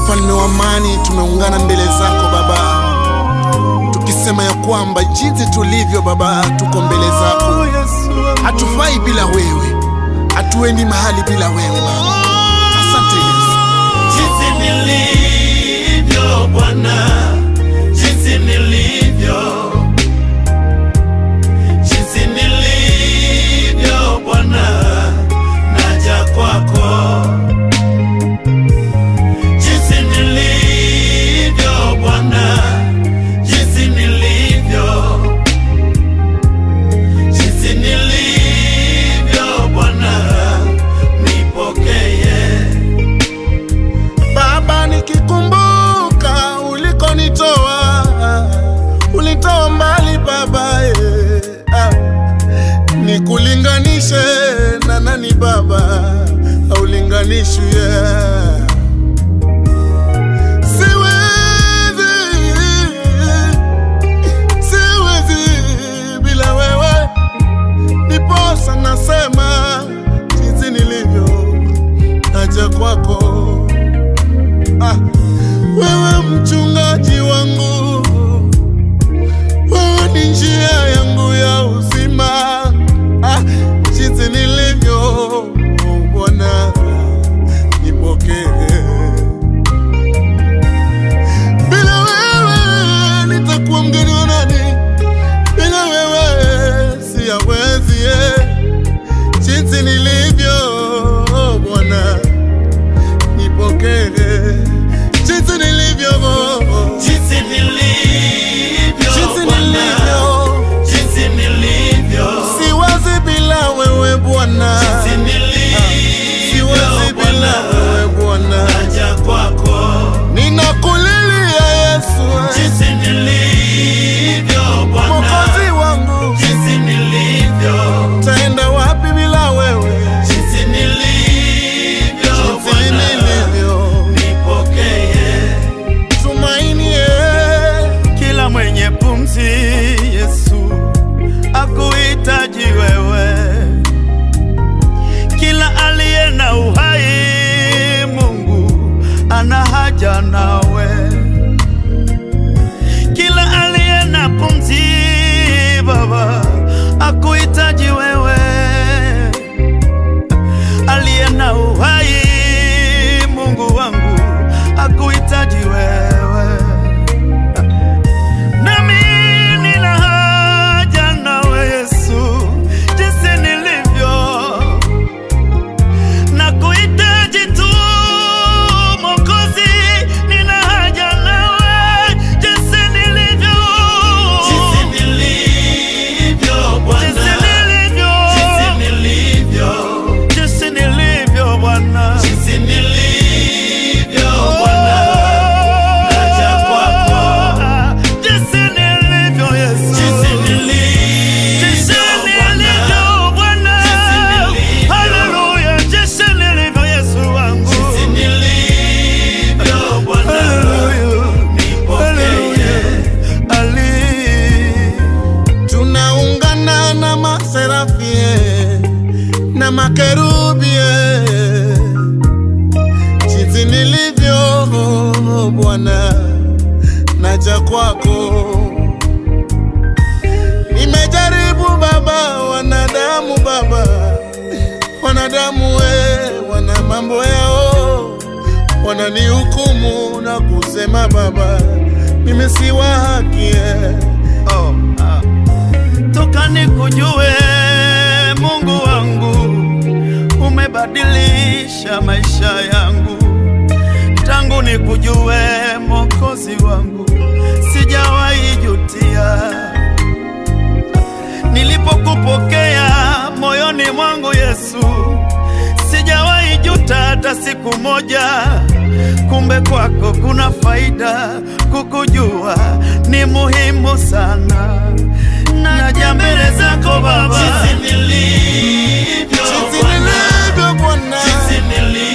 mfalme wa amani, tumeungana mbele zako Baba, tukisema ya kwamba jinsi tulivyo Baba, tuko mbele zako, hatufai bila wewe, hatuendi mahali bila wewe Baba. Asante Yesu. jinsi nilivyo Bwana, jinsi nilivyo, jinsi nilivyo Bwana, naja kwako. Jinsi nilivyo Bwana, jinsi nilivyo, jinsi nilivyo Bwana, nipokee. Baba, nikikumbuka ulikonitoa, ulitoa mbali Baba eh, ah. Nikulinganishe na nani Baba, aulinganishwi yeah. Siwezi, siwezi bila wewe, niposa nasema jinsi nilivyo, naja kwako Ah, wewe mchungaji wangu, wewe ni njia yangu ya uzima. Ah, jinsi nilivyo Bwana, nipokee. Bila wewe nitakuwa mgeni wa nani? Bila wewe siyawezi. eh. Jinsi nilivyo Bwana nipokee jinsi nilivyo Jinsi nilivyo jinsi Bwana, nilivyo jinsi nilivyo, siwazi bila wewe Bwana jinsi nilivyo siwazi bila Bwana, wewe Bwana naja kwako. ninakulilia Yesu Jinsi nilivyo Bwana, Mwokozi wangu jinsi nilivyo, taenda wapi bila wewe jinsi nilivyo jinsi Bwana, nilivyo nipokee. tumaini eh. Kila mwenye pumzi Yesu akuhitaji wewe, kila aliye na uhai Mungu ana haja nawe, kila aliye na pumzi Baba akuhitaji wewe, aliye na uhai Mungu wangu akuhitaji wewe nami nina haja nawe Yesu, jinsi nilivyo na kuhitaji tu Mwokozi, nina haja nawe jinsi nilivyo, Jinsi nilivyo Bwana, jinsi nilivyo, jinsi nilivyo, jinsi nilivyo Bwana, jinsi nilivyo Bwana, naja kwako. jinsi nilivyo Yesu, Jinsi nilivyo Jinsi Bwana, nilivyo Bwana, Jinsi nilivyo. haleluya, jinsi nilivyo Yesu wangu, jinsi nilivyo Bwana, haleluya, nipokee. ali tunaungana na maserafie na makerubie jinsi nilivyo Bwana, naja kwako. Nimejaribu Baba, wanadamu Baba, wanadamu we, wana mambo yao, wananihukumu na kusema Baba, mimi si wa haki eh. oh, ah. toka nikujue Mungu wangu, umebadilisha maisha yangu tangu nikujue Mwokozi wangu, sijawahi jutia nilipokupokea moyoni mwangu Yesu, sijawahi juta hata siku moja. Kumbe kwako kuna faida, kukujua ni muhimu sana. Naja mbele zako Baba, Jinsi nilivyo Jinsi Bwana, nilivyo Bwana, jinsi nilivyo